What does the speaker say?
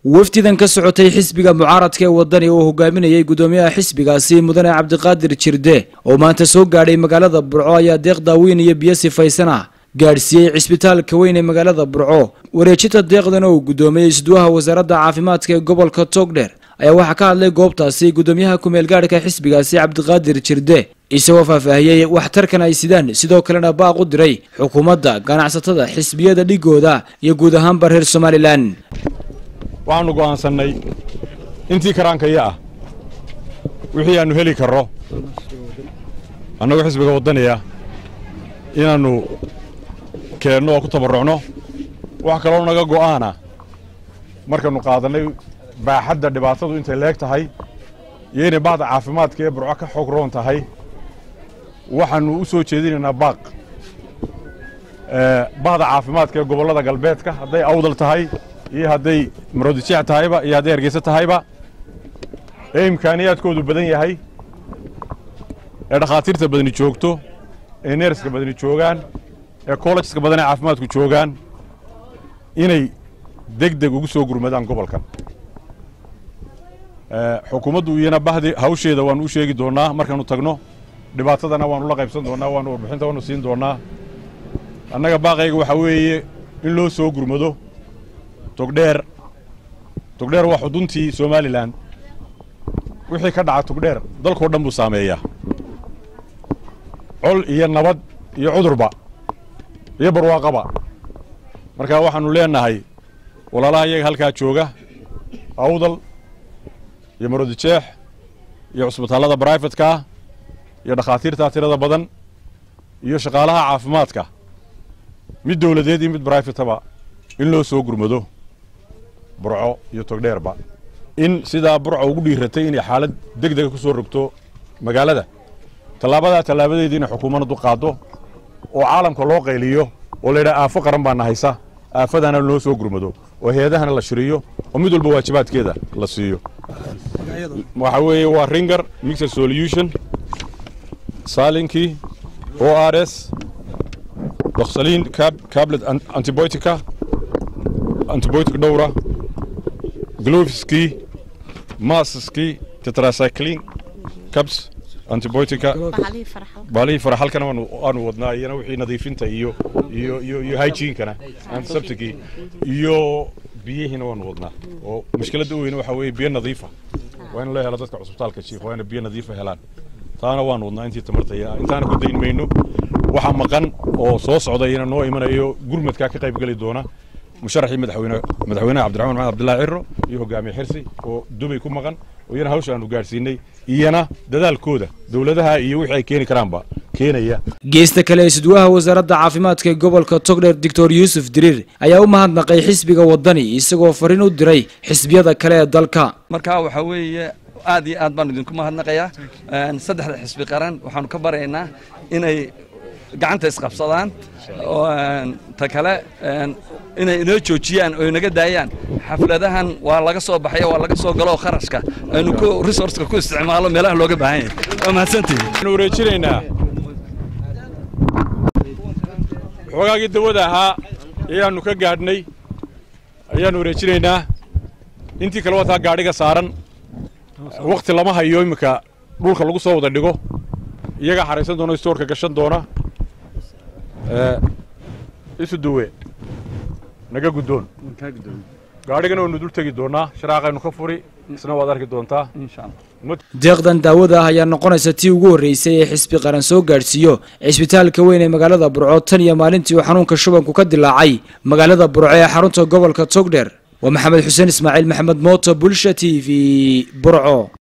wafdidan ka socotay xisbiga mucaaradka ee wadani uu hogaaminayay gudoomiyaha xisbigaasi mudane cabdiqaadir jirde oo maanta soo gaadhay magaalada burco ayaa deeq daaweyn iyo biyo sifaysan ah gaadhsiiyey cisbitaalka weyn ee magaalada burco wareejinta deeqdan oo uu gudoomiyey isduwaha wasaaradda caafimaadka ee gobolka togdheer ayaa waxaa ka hadlay goobtaasi gudoomiyaha kumeel gaadhka xisbigaasi cabdiqaadir jirde isagoo faahfaahiyey waxtarkan ay sidaan sidoo kalena baaq u diray xukuumadda ganacsatada xisbiyada dhigooda iyo guud ahaanba reer somalilan waxaannu go'aansannay intii karaankaya ah wixii aannu heli karro annagoo xisbiga waddaniya inaannu keenno oo ku tabarrucno wax kaloo naga go'aana markaannu qaadannay baaxadda dhibaatadu intay leeg tahay iyo inay bacda caafimaadka ee burco ka xoog roon tahay waxaannu u soo jeedinaynaa baaq bahda caafimaadka ee gobollada galbeedka hadday awdal tahay iyo hadday maroodijeec tahayba iyo hadday hargeysa tahayba ee imkaaniyaadkoodu badan yahay ee dhakhaatiirta badani joogto ee neerska badani joogaan ee kollejeska badan ee caafimaadku joogaan inay deg deg ugu soo gurmadaan gobolkan xukuumaddu iyana bahdi hawsheeda waannu u sheegi doonnaa markaannu tagno dhibaatadana waannu la qaybsan doonnaa waannu warbixinta waannu siin doonnaa annaga baaqayga waxaa weeye in loo soo gurmado togdheer togdheer waa xuduntii somalilan wixii ka dhaca togdheer dalkao dhan buu saameeyaa col iyo nabad iyo cudurba iyo barwaaqaba marka waxaannu leenahay walaalaha iyaga halkaa jooga awdal iyo marodijeex iyo cusbitaallada braifatekaa iyo dhakhaatiirtaa tirada badan iyo shaqaalaha caafimaadka mid dawladeed iyo mid braifataba in loo soo gurmado burco iyo togdheerba in sidaa burco ugu dhiiratay inay xaalad deg dega ku soo rogto magaalada tallaabadaa tallaabadeediina xukuumaddu qaaddo oo caalamka loo qayliyo oo laydhaha aafo qaran baana haysa aafadana loo soo gurmado oo hay-adahana la shiriyo oo mid walba waajibaadkeeda la siiyo waxaa weeye waa ringer mixer solution salinkii o r s doksaliin cablet antibiotica antibiotic dhowra gloviskii masaskii tetracyclin cabs antibiotica baalihii faraxalkana waanu wadnaa iyana wixii nadiifinta iyo iyo iyo iyo hygiene-kana antisepticii iyo biyihiina waanu wadnaa oo mushkiladda u weyne waxaa weeye biyo nadiifa waa in loo helo dadka cusbitaalka jiif waa ina biyo nadiifa helaan taana waanu wadnaa intii tamartaya intaana ku dayn mayno waxa maqan oo soo socda iyana noo imanayo gurmadkaa ka qayb geli doona musharaxii madaxweyne madaxweynaha cabdiraxmaan maxamed abdullahi ciro iyo hogaamiye xirsi oo dubay ku maqan oo iyana hawsha aanu gaadhsiinay iyana dadaalkooda dowladaha iyo wixii ay keeni karaanba keenaya geesta kale isduwaha wasaaradda caafimaadka ee gobolka togdheer doctor yuusuf diriir ayaa u mahadnaqay xisbiga waddani isagoo fariin u diray xisbiyada kale ee dalka marka waxaa weeye aad iyo aad baan idinku mahadnaqayaa saddexda xisbi qaran waxaanu ka baraynaa inay gacanta isqabsadaan ta kale inay inoo joojiyaan oo inaga daayaan xafladahan waa laga soo baxaya waa laga soo galo kharashka aynu ku resourceka ku isticmaalo meelaha looga baahan yahay waa mahadsantihi waxaanu wareejinaynaa xoogaagii dawada ahaa ayaannu ka gaadhnay ayaannu wareejinaynaa intii kale wataa gaadhiga saaran wakti lama hayo iminka dhulka lagu soo wada dhigo iyagaa xaraysan doona stoorka gashan doona isu duwe naga guddoon gaadhigana waynu dul tegi doonnaa sharaaqaynu ka furi isna waad arki doontaa deeqdan daawada ah ayaa noqonaysa tii ugu horreysay ee xisbi qaran soo gaadhsiiyo cisbitaalka weyn ee magaalada burco tan iyo maalintii uu xanuunka shubanku ka dilaacay magaalada burco ee xarunta gobolka togdheer waa maxamed xuseen ismaaciil maxamed mooto bulsha t v burco